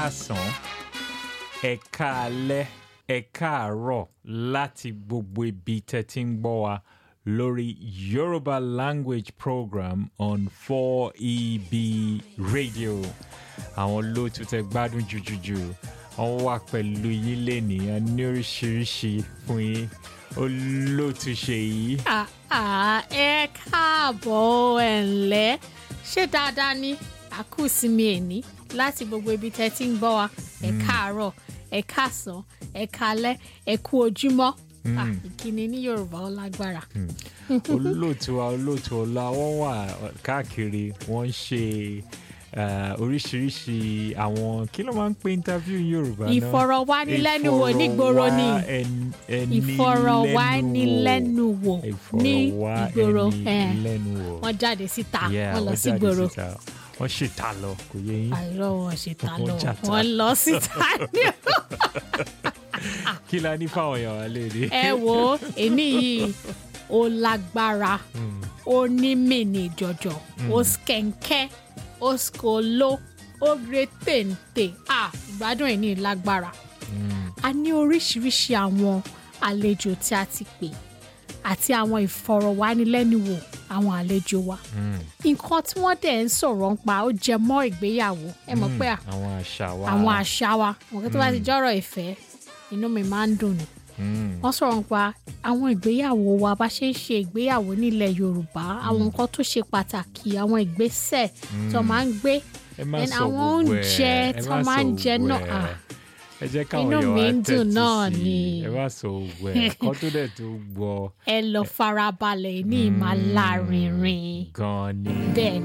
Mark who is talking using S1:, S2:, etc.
S1: káàsán ẹ káalẹ́ ẹ káàárọ̀ láti gbogbo ibi tẹ́ ti ń gbọ́ wa lórí Yoruba language program on 4EB radio àwọn olóòtú tẹ́ gbádùn jùjùjù wọ́n wà pẹ̀lú yín lẹ́nìí ní oríṣiríṣi fún yín olóòtú ṣe yìí.
S2: àà ẹ káàbọ̀ ẹ̀ ǹlẹ́ ṣé dáadáa ni àkúsìmí ẹ̀ní láti gbogbo ibi tẹ́ ti ń gbọ́ wa ẹ káàárọ̀ ẹ káàsán ẹ kálẹ́ ẹ kú ojúmọ́ Ah, ìkíni ní Yorùbá ó lágbára.
S1: olóòtú wa olóòtú ọlá wọn wà káàkiri wọn ń ṣe eh, oríṣiríṣi àwọn kí ló máa ń pè interview ní Yorùbá náà
S2: ìfọ̀rọ̀wánilẹ́nuwò nígboro ni ìfọ̀rọ̀wánilẹ́nuwò ní ìgboro eh,
S1: ìfọ̀rọ̀wánilẹ́nuwò
S2: wọ́n jáde síta
S1: Yeah,
S2: wọ́n lọ
S1: wọ́n
S2: sí
S1: jáde
S2: gboro
S1: síta. wọ́n ṣètà lọ kò yé yín
S2: àìrọ̀ wọn ṣe ta
S1: Wọ́n
S2: lọ
S1: jàta.
S2: wọ́n lọ síta ní
S1: kí la ní fáwọn èèyàn wa lè rí.
S2: ẹ wo èní yìí ó lágbára ó ní mìíní jọjọ ó skẹ̀ǹkẹ́ ó skolo ó gbé téńté à ìgbádùn ẹ̀ ní lágbára a ní oríṣiríṣi àwọn àlejò tí a ti pè àti àwọn ìfọ̀rọ̀wánilẹ́nuwò àwọn àlejò wa nǹkan tí wọ́n dẹ̀ ń sọ̀rọ̀ ń pa ó jẹ mọ́ ìgbéyàwó ẹ mọ̀ pé à
S1: àwọn àṣà wa
S2: àwọn àṣà wa nǹkan tó bá ti jọ́rọ̀ ìfẹ́ inú mi máa ń dùn ni
S1: Mm,
S2: wọ́n sọ̀rọ̀ nípa àwọn ìgbéyàwó wa bá ṣe ń ṣe ìgbéyàwó nílẹ̀ Yorùbá àwọn nǹkan tó ṣe pàtàkì àwọn ìgbésẹ̀ tó máa ń gbé
S1: ẹ má
S2: then
S1: sọ
S2: àwọn
S1: gbogbo ẹ
S2: oúnjẹ
S1: ẹ
S2: tó
S1: má
S2: máa ń
S1: sọ
S2: jẹ
S1: gbogbo
S2: náà
S1: ẹ.
S2: ah,
S1: ẹ jẹ́ káwọn
S2: Inú
S1: èèyàn
S2: mi
S1: wa
S2: ń dùn
S1: tẹ́tí
S2: náà
S1: sí i.
S2: ni.
S1: ẹ má sọ gbogbo ẹ kọ́ tó dẹ̀ tó gbọ́
S2: ẹ lọ farabalẹ̀ ní ìmàlárinrin
S1: gan-an ni.
S2: bẹ́ẹ̀